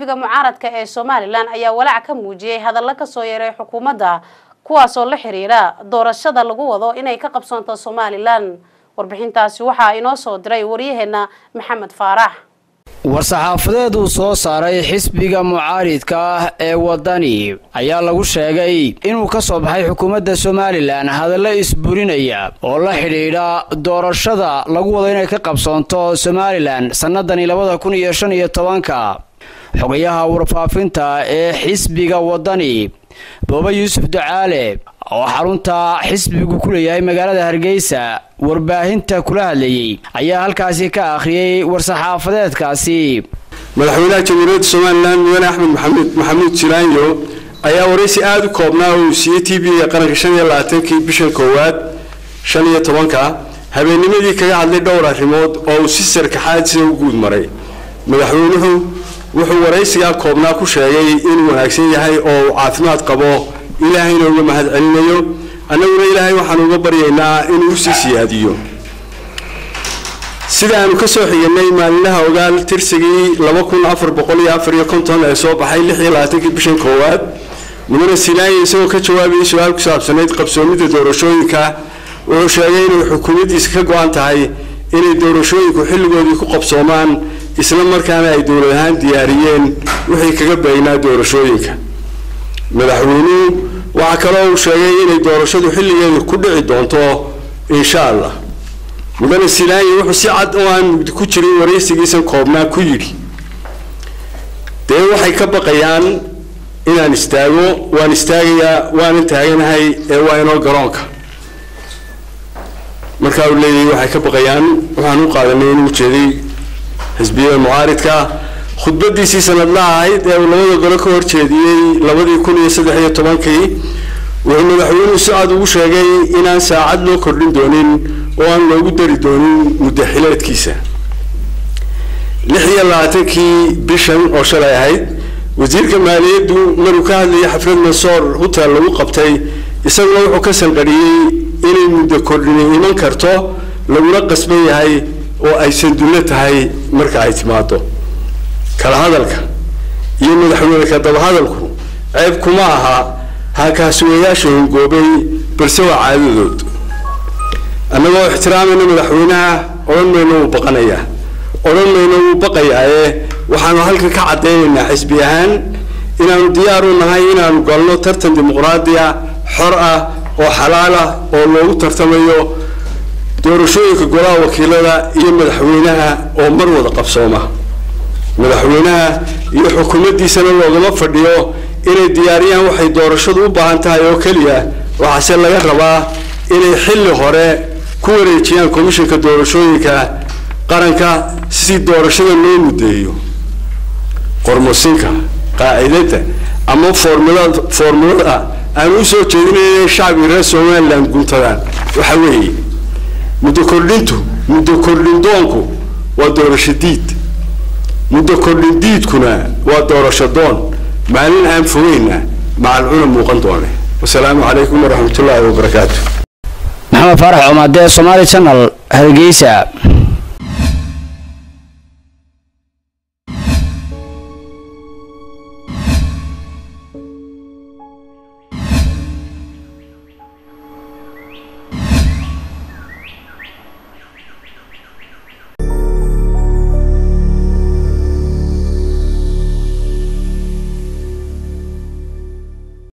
xisbiga mucaaradka ee somalilan ayaa walaac ka muujiyey hadallo kasoo yeeray xukuumadda kuwaasoo la xiriira doorashada lagu wado inay ka qabsoonto somalilan warbixintaasi waxaa inoo soo diray waryaheena maxamed faarax war-saxaafadeed uu soo saaray xisbiga mucaaridka ah ee waddani ayaa lagu sheegay inuu ka soo baxay xukuumadda somalilan hadallo isburinaya oo la xidhiidha doorashada lagu wado inay ka qabsoonto somalilan sannadani labada kun iyo shan iyo tobanka xogayaha warfaafinta ee xisbiga waddani booba yuusuf ducaale oo xarunta xisbigu ku leeyahay magaalada hargeysa warbaahinta kula hadlayey ayaa halkaasi ka akhriyey war-saxaafadeedkaasi madaxweynaha jamhuuriyadda somalilan mudane axmed maxamed maxamuud jilaanyo ayaa waraysi aada u koobnaa oo uu siiyey t v-ga qaranka shan iyo labaatankii bishan koowaad shan iyo tobanka habeennimadii kaga hadlay dhowr arrimood oo uu si sarkaxaadisa u guud maray madaxweynuhu wuxuu waraysigaa koobnaa ku sheegay inuu wanaagsan yahay oo uu caafimaad qabo ilaahayna uga mahad celinayo annaguna ilaahay waxaan uga baryaynaa inuu usii siyaadiyo sida aanu ka soo xiganay maalinlaha ogaal tirsigii laba kun afar boqol iyo afar iyo konton ee soo baxay lix iyo labaatankii bishan koowaad mudane silaanya isagoo ka jawaabayay su-aal ku saabsanayd qabsoomidda doorashooyinka wuxuu sheegay inay xukuumaddiisa ka go-an tahay inay doorashooyinku xilligoodii ku qabsoomaan isla markaana ay dowlad ahaan diyaariyeen wixii kaga beegnaa doorashooyinka madaxweynuhu waxaa kaloo uu sheegay inay doorashadu xilligeedu ku dhici doonto insha allah mudane silaanya wuxuu si cad oo aan mugdi ku jirin waraysigiisan koobnaa ku yidhi dee waxay ka baqayaan inaan istaago waan istaagayaa waanan taaganahay ee waa inoo garoonka markaa uu leeyahay waxay ka baqayaan waxaan u qaadanay inuu jeeday xisbiyada mucaaridka khudbadiisii sanadlaha ahayd ee uu labada gole ka horjeediyey labadii kun iyo saddex iyo tobankii wuxuu madaxweynuhu si cad ugu sheegay inaan saacad loo kordhin doonin oo aan loogu dari doonin muddo xileedkiisa lix iyo labaatankii bishan oo shalay ahayd wasiirka maaliyaddu maruu ka hadlayay xaflad mansoor hutel lagu qabtay isaguna wuxuu ka sanqadhiyey inay muddo kordhini iman karto laguna qasban yahay oo ay sandullo tahay marka ay timaado kala hadalka iyo madaxweyne ka dabahadalku ceeb kuma aha haakaasuwayaasha hongoobay balse waa caadadood annagoo ixtiraamayna madaxweynaha odhan mayno wuu baqanayaa odhan mayno wuu baqayaaye waxaanu halkan ka caddaynaynaa xisbi ahaan inaanu diyaar u nahay inaanu galno tartan dimuqraadiya xor ah oo xalaal ah oo loogu tartamayo doorashooyinka golaha wakiilada iyo madaxweynaha oo mar wada qabsooma madaxweynaha iyo xukuumaddiisana loogama fadhiyo inay diyaariyaan waxay doorashadu u baahan tahay oo keliya waxaase laga rabaa inay xilli hore ku wareejiyaan komishanka doorashooyinka qaranka si doorashada loo muddeeyo qormosinka qaacidada ama formulada formulada aan u soo jeedinay shacbiga reer somaliland guntadaan waxa weeye muddo kordhintu muddo kordhin doonku waa doorasho diid muddo kordhin diidkuna waa doorasho doon maalin aan fogeyna macalcuna muuqan doone wasalaamu calaykum waraxmatullaahi wabarakaatu maxamed faarax cumaadee somaali channel hargeysa